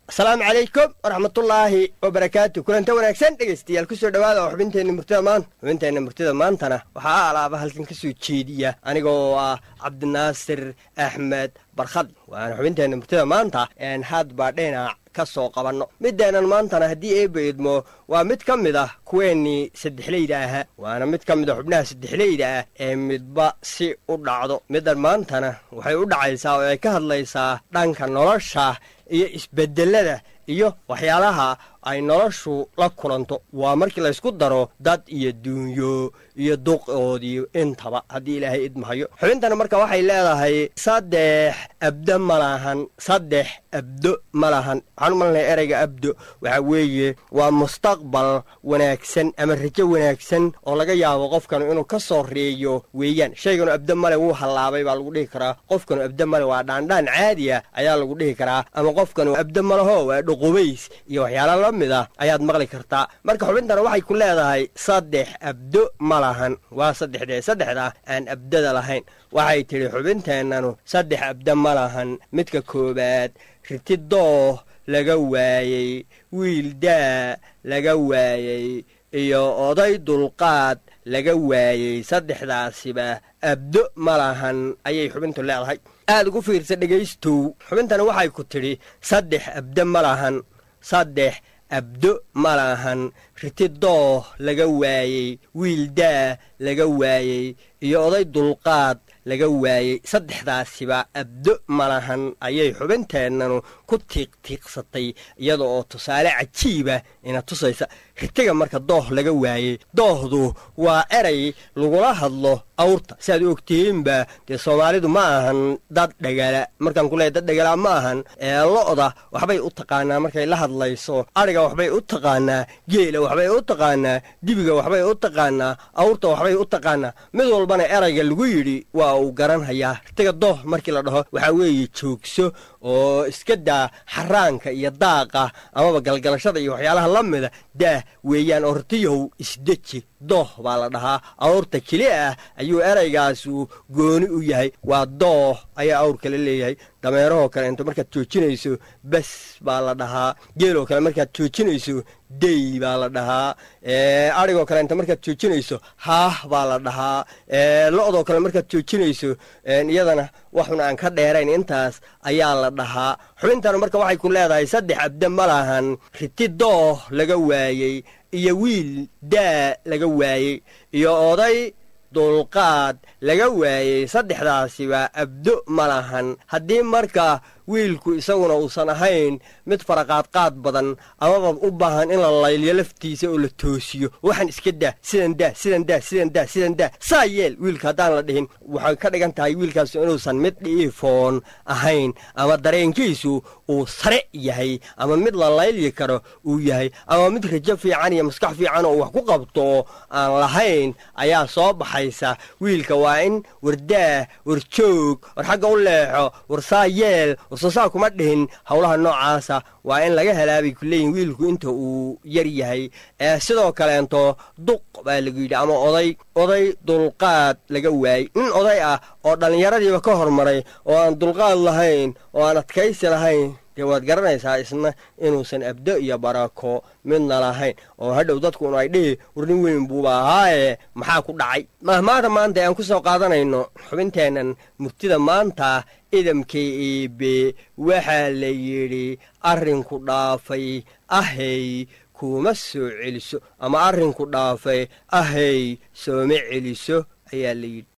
asalaamu calaykum waraxmatullaahi wabarakaatu kulanta wanaagsan dhegaystayaal kusoo dhowaada oo xubinteenna murtida maanta xubinteenna murtida maantana waxaa alaaba halkan ka soo jeediya anigoo ah cabdinaasir axmed barkhad waana xubinteenna murtida maanta een hadba dhinac ka soo qabanno mideennan maantana haddii eeba idmo waa mid ka mid ah kuweennii saddexleyda ahaa waana mid ka mid a xubnaha saddexleyda ah ee midba si u dhacdo middan maantana waxay u dhacaysaa oo ay ka hadlaysaa dhanka nolosha iyo isbeddelada iyo waxyaalaha ay noloshu la kulanto waa markii laysku daro dad iyo duunyo iyo duqoodii intaba haddii ilaahay idmahayo xubintana marka waxay leedahay saddex abdo ma lahan saddex abdo ma lahan waxaan u malanaya ereyga abdo waxaa weeye waa mustaqbal wanaagsan ama rajo wanaagsan oo laga yaabo qofkanu inuu ka soo reeyo weeyaan shayganu abdo male wuu hallaabay baa lagu dhihi karaa qofkanu abdo male waa dhaandhaan caadiya ayaa lagu dhihi karaa ama qofkanu abdo malaho waa dhoqobays iyo waxyaala la mid a ayaad maqli kartaa marka xubintana waxay ku leedahay saddex abdo ma lahan waa saddexdee saddexda aan abdada lahayn waxay tidhi xubinteennanu saddex abdo ma lahan midka koowaad riti dooh laga waayey wiil daa laga waayey iyo oday dulqaad laga waayey saddexdaasiba abdo ma lahan ayay xubintu leedahay aad ugu fiirsa dhegaystow xubintani waxay ku tidhi saddex abdo ma lahan saddex abdo ma lahan riti dooh laga waayey wiil daa laga waayey iyo oday dulqaad laga waayey saddexdaasiba abdo malahan ayay xubinteennanu ku tiiqtiiqsatay iyada oo tusaale cajiiba ina tusaysa ritiga marka dooh laga waayey doohdu waa eray lagula hadlo awrta si aad u ogtihiinba dee soomaalidu ma ahan dad dhegala markaan ku leehay dad dhegala ma ahan ee lo'da waxbay u taqaanaa markay la hadlayso adhiga waxbay u taqaanaa geela waxbay u taqaanaa dibiga waxbay u taqaanaa awrta waxbay u taqaanaa mid walbana erayga lagu yidhi waa uu garanhayaa ritiga dooh markii la dhaho waxaa weeye joogso oo iska daa xaraanka iyo daaqa amaba galgalashada iyo waxyaalaha la mida daah weeyaan oo ritiyahow isdeji dooh baa la dhahaa awrta keli ah ayuu eraygaasu gooni u yahay waa dooh ayaa awr kale leeyahay dameerahoo kale inta markaad joojinayso bes baa la dhahaa geeloo kale markaad joojinayso dey baa la dhahaa adhigoo kale inta markaad joojinayso haah baa la dhahaa lo-doo kale markaad joojinayso iyadana waxun aan ka dheerayn intaas ayaa la dhahaa xubintana marka waxay ku leedahay saddex abde ma lahan riti dooh laga waayey iyo wiil daa laga waayey iyo oday dulqaad laga waayey saddexdaasiba abdo ma lahan haddii marka wiilku isaguna uusan ahayn mid faraqaadqaad badan amaba u baahan in la layliyo laftiisa oo la toosiyo waxaan iska daa sidan daa sidan daa sidan daa sidan daa saa yeel wiilka haddaan la dhihin waxay ka dhigan tahay wiilkaasu inuusan mid dhiifoon ahayn ama dareenkiisu uu sare yahay ama mid la layli karo uu yahay ama mid rajo fiican iyo maskax fiican oo wax ku qabto aan lahayn ayaa soo baxaysa wiilka waa in wardaah warjoog war xagga u leexo war saa yeel warsasaa kuma dhihin howlaha noocaasa waa in laga helaabay ku leeyihin wiilku inta uu yar yahay ee sidoo kaleento duq baa lagu yidhi ama oday oday dulqaad laga waayey nin oday ah oo dhallinyaradiiba ka hormaray oo aan dulqaad lahayn oo aan adkaysi lahayn dee waad garanaysaa isna inuusan abdo iyo barako midna lahayn oo hadhow dadkunu ay dhihi warnin weyn buuba ahaaye maxaa ku dhacay mahmaada maanta aan ku soo qaadanayno xubinteennan murtida maanta idamka iibe waxaa la yidhi arrinku dhaafay ahey kuma soo celiso ama arrinku dhaafay ahey sooma celiso ayaa la yidhi